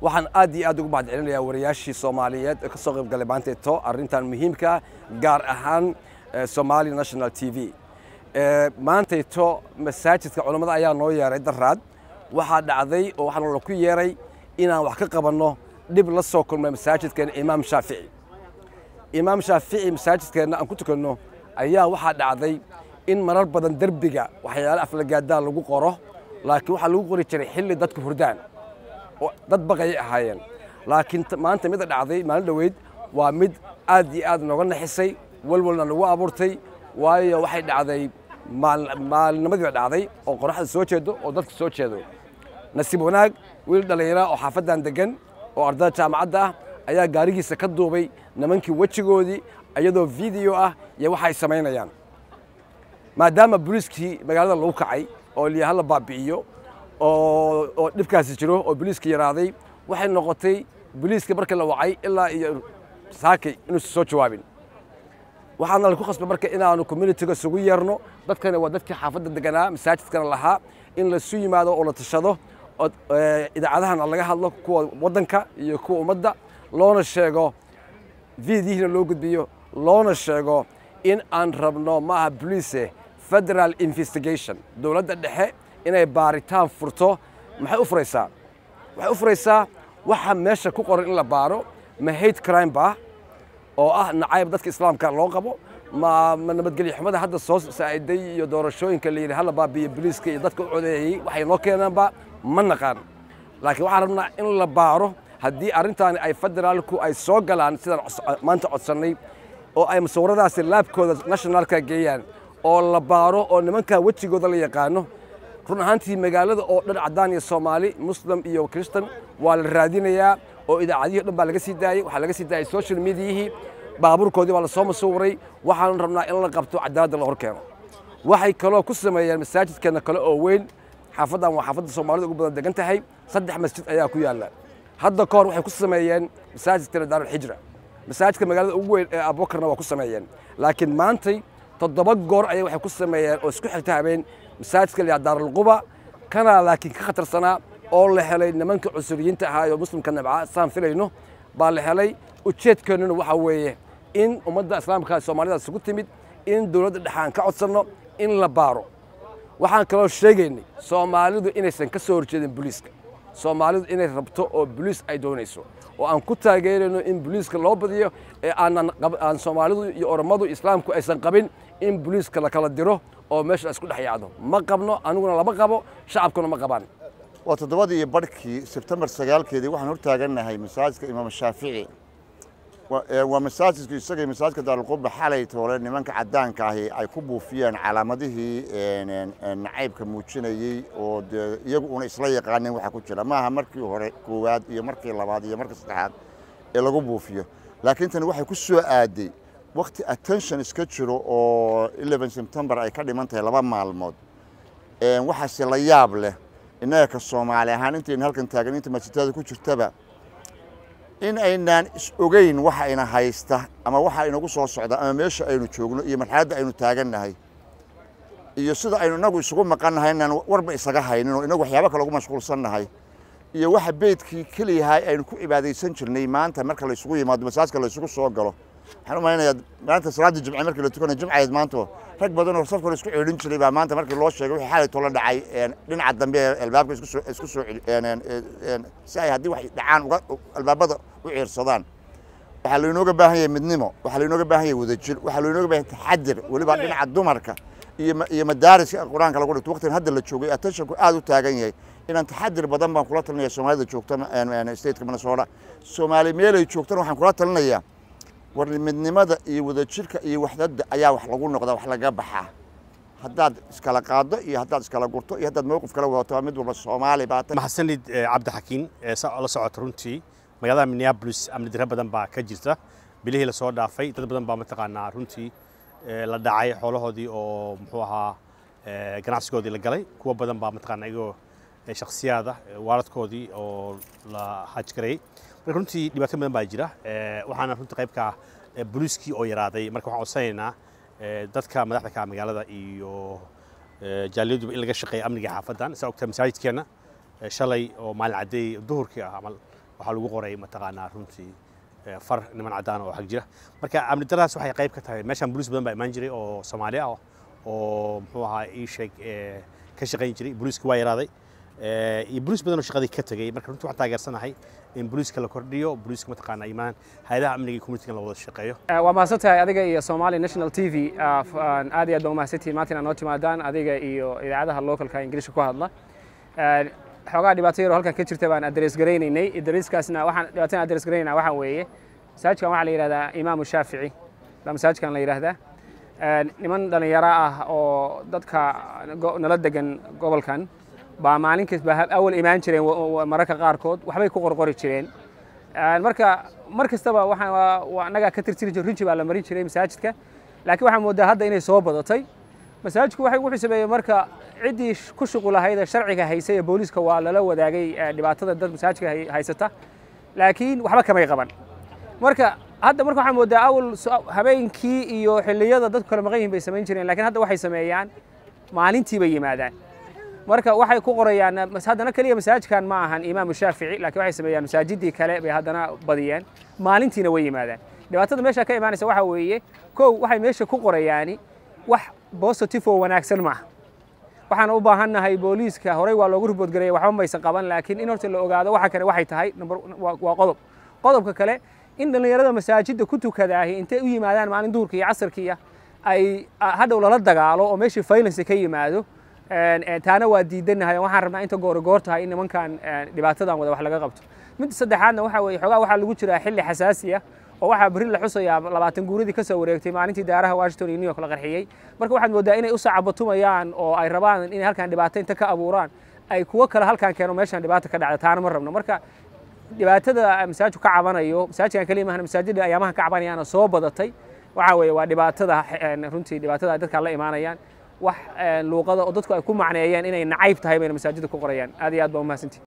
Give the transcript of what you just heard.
waxaan aad iyo aad ugu mahad celinayaa wariyaashii soomaaliyeed ee ka soo qayb galay maanteeto arrintan muhiimka gaar ahaan somali national t v maantayto masaajidka culammada ayaa noo yeeray daraad waxaa dhacday oo waxaa nala ku yeeray inaan wax ka qabanno dhib la soo kulmay masaajidkeena imaam shaafici imaam shaafici masaajidkeenna aan ku tukanno ayaa waxaa dhacday in marar badan derbiga waxyaale aflagaadaa lagu qoro laakiin waxaa lagu qori jiray xilli dadku hurdaan oo dad baqayay ahaayeen laakiin maanta mida dhacday maalin dhoweyd waa mid aad iyo aad nooga naxisay walwalna nagu abuurtay waayo waxay dhacday maalinimadii dhacday oo qoraxda soo jeedo oo dadka soo jeedo nasiib wanaag wiil dhallinyara oo xaafaddan deggan oo ardada jaamacadda ah ayaa gaarigiisa ka duubay nimankii wejigoodii iyadoo video ah iyo waxa ay samaynayaan maadaama booliiskii magaalada lagu kacay oo liyaha la baabi'iyo oo dhibkaasi jiro oo booliiska yaraaday waxay noqotay booliiska markii la wacay ilaa iyo saakay inuusan soo jawaabin waxaana laku khasbay marka inaanu communitiga isugu yeerno dadkana waa dadkii xaafadda deganaa masaajidkana lahaa in laisu yimaado oo la tashado idaacadahana laga hadlo kuwa waddanka iyo kuwa ummadda loona sheego vidiyihiina loo gudbiyo loona sheego in aan rabno maaha bolice federal investigation dowladda dhexe inay baaritaan furto maxay u furaysaa waxay u furaysaa waxa meesha ku qoran in la baaro ma hate crime ba oo ah nacayb dadka islaamka loo qabo ma ma nabadgelyo xumada hadda soo saa'iday iyo doorashooyinka la yidhi hala baabiyo boliiska iyo dadka u codeeyey waxay noo keenaanba ma naqaan laakiin waxaan rabnaa in la baaro haddii arrintaani ay federaalku ay soo galaan sidaan maanta codsannay oo ay musawiradaasi laabkooda nationalka geeyaan oo la baaro oo nimankaa wejigooda la yaqaano run ahaantii magaalada oo dhan caddaan iyo soomaali muslim iyo kristan waa la raadinayaa oo idaacadihii o dhan baa laga sii daayey waxaa laga sii daayey social mediayihii baabuurkoodii baa lasoo masuuray waxaan rabnaa in la qabto cadaaladda la hor keeno waxay kaloo ku sameeyeen masaajidkeena kale oo weyn xaafaddan waa xaafadda soomaalida ugu badan degan tahay saddex masjid ayaa ku yaalla hadda ka hor waxay ku sameeyeen masaajidkeena daarulxijra masaajidka magaalada ugu weyn ee abubakarna waa ku sameeyeen laakiin maantay toddoba goor ayay waxay ku sameeyeen oo isku xigta habeen masaajidka la yidhaha daarulquba kanaa laakiin ka khatarsanaa oo la helay nimanka cusuriyiinta ahaa oo muslimka nabca saan filayno baa la helay ujeedkeennuna waxaa weeye in ummadda islaamka soomaalida isugu timid in dowladda dhexaan ka codsanno in la baaro waxaan kaloo sheegaynay soomaalidu inaysan ka soo horjeedin boliiska soomaalidu inay rabto oo boliis ay doonayso oo aan ku taageerayno in boliiska loo badiyo ee aanan aan soomaalidu iyo orommadu islaamku aysan qabin in boliiska la kala diro oo meesha la isku dhex yaacdo ma qabno aniguna lama qabo shacabkuna ma qabaan waa toddobadii iyo barhkii sebtembar sagaalkeedii waxaan hortaagannahay masaajidka imaam shaafici waa masaajidku isagay masaajidka daarulquba xalay toole nimanka caddaanka ahi ay ku buufiyeen calaamadihii nacaybka muujinayey oo dee iyagu una isla yaqaanin waxa ku jira maaha markii hore koowaad iyo markii labaad iyo markii saddexaad ee lagu buufiyo laakiin tani waxay ku soo aaday wakti attention iska jiro oo eleven september ay ka dhiman tahay laba maalmood waxaase la yaab leh innaga ka soomaali ahaan intaynu halkan taagan inta masjidada ku jirtaba in aynaan is ogeyn waxa ina haysta ama waxa inagu soo socda ama meesha aynu joogno iyo marxaladda aynu taagannahay iyo sida aynu inagu isugu maqannahay inaan warba isaga haynin oo inagu waxyaaba kale ugu mashquulsannahay iyo waxa beydkii keliyahay aynu ku cibaadaysan jirnay maanta marka la isugu yimaado masaajka la isugu soo galo waxaan u malaynayaa maanta salaaddii jimce markii la tukanayo jimcayd maanto rag badan oo safka la isku ceelin jiray baa maanta markii loo sheegay wixii xalay tola dhacay dhinaca dambe ee albaabka isku soo isku soo si ay haddii wax dhacaan uga albaabada u ciirsadaan waxaa lainooga baahan yahay midnimo waxaa lainooga baahan yahay wadajir waxaa lainooga baahan yahay taxadir weliba dhinaca dumarka iyo iyo madaariska qur-aanka lagu dhigto waqtigan hadda la joogay attentionku aad u taagan yahay inaan taxadir badan baan kula talinaya soomaalida joogta stateka minnesota soomaali meelay joogtana waxaan kula talinayaa war midnimada iyo wadajirka iyo waxdada ayaa wax lagu noqdaa wax laga baxaa haddaad iskala qaado iyo haddaad iskala gurto iyo haddaad mowqif kala wadato mid walba soomaali baa tahay maxasanid cabdixakiin la socota runtii magaalada minneapolis amni diro badan baa ka jirta bilihii lasoo dhaafay dad badan baa mataqaanaa runtii la dhacay xoolahoodii oo muxuu ahaa ganacsigoodii la galay kuwa badan baa mataqaanaa iyagoo shakhsiyaada waaladkoodii oo la hajgareeyey marka runtii dhibaato badan baa jira waxaana runtii qaybka booliiskii oo yaraaday marka waxaan codsanaynaa dadka madaxda ka magaalada iyo jaaliyaduba in laga shaqeeya amniga xaafaddan saa ogtaa masaajidkeenna shalay oo maalin caddeey duhurkii ah amal waxaa lagu qoray mataqaanaa runtii far niman caddaan oo xag jira marka amni daradaas waxay qayb ka tahay meeshaan booliis badan baa imaan jiray oo soomaali ah oo muxuu ahaa ii sheeg ka shaqayn jiray booliiska waa yaraaday iyo booliis badan oo shaqadii ka tegey marka runtii waxaan taageersanahay in booliiska la kordhiyo booliiska mataqaanaa imaan hayadaha amniga iyo communitiga la wada shaqeeyo waa mahadsan tahay adiga iyo Somali National TV aad iyo aad baa mahadsantihiin maanta inaad noo timaadaan adiga iyo idaacadaha localka ingiriiska ku hadla xoogaa dhibaato yar oo halkan ka jirta baan address garaynaynay addresskaasna waxaan dhibaatada address garaynaynaa waxaa weeye masaajidkan waxaa la yidhahdaa imaamu shaafici baa masaajidkan la yidhaahdaa niman dhallinyaro ah oo dadka nala degan gobolkan baa maalin kasta awal imaan jireen mararka qaarkood waxbay ku qorqori jireen marka mar kastaba waxaan annagaa ka tirtiri jir rinji baa la marin jiray masaajidka laakiin waxaan moodaa hadda inay soo badatay masaajidku waxay wuxuu sameeyey marka ciddii ku shuqulahayd ee sharciga haysay ee booliiska waa lala wadaagay dhibaatada dad masaajidka haysata laakiin waxba kamay qaban marka hadda marka waxaan moodaa awal habeenkii iyo xilliyada dadku kala maqan yihin bay samayn jireen lakiin hadda waxay sameeyaan maalintii bay yimaadaan marka waxay ku qorayaan haddana keliya masaajidkan ma ahan imaamu shaafici laakiin waxay sameeyaan masaajidii kale bay haddana badiyeen maalintiina way yimaadaan dhibaatada meesha ka imaanaysa waxaa weeye kow waxay meesha ku qorayaani wax positive oo wanaagsan maaha waxaan u baahannahay booliiska horey waa loogu riboodgareeya waxba maysan qaban laakiin in horta la ogaado waxa kale waxay tahay waa qodob qodobka kale in dhallinyarada masaajidda ku tukadaahi intay u yimaadaan maalin duhurka iyo casarkiiya ay hadhow lala dagaalo oo meeshii faylance ka yimaado taana waa diidanahay waxaan rabnaa inta goori goor tahay in nimankan dhibaatadan wada wax laga qabto midda saddexaadna waxaa weeye xoogaa waxaa lagu jiraa xilli xasaasi ah oo waxaa berri la xusayaa labaatan guuradii ka soo wareegtay maalintii daaraha washington iyo new york la qarxiyey marka waxaad moodaa inay u sacabatumayaan oo ay rabaan inay halkan dhibaato inta ka abuuraan ay kuwo kale halkan keeno meeshan dhibaata ka dhacda taana ma rabno marka dhibaatada masaajidku ka cabanayo masaajidkan kaliya maahan masaajidda ayaamahan ka cabanayaana soo badatay waxaa weeye waa dhibaatada runtii dhibaatada dadka la imaanayaan wax luuqada oo dadku ay ku macneeyeen inay nacayb tahay bayna masaajidda ku qorayaan aad iyo aad baa umahadsantihi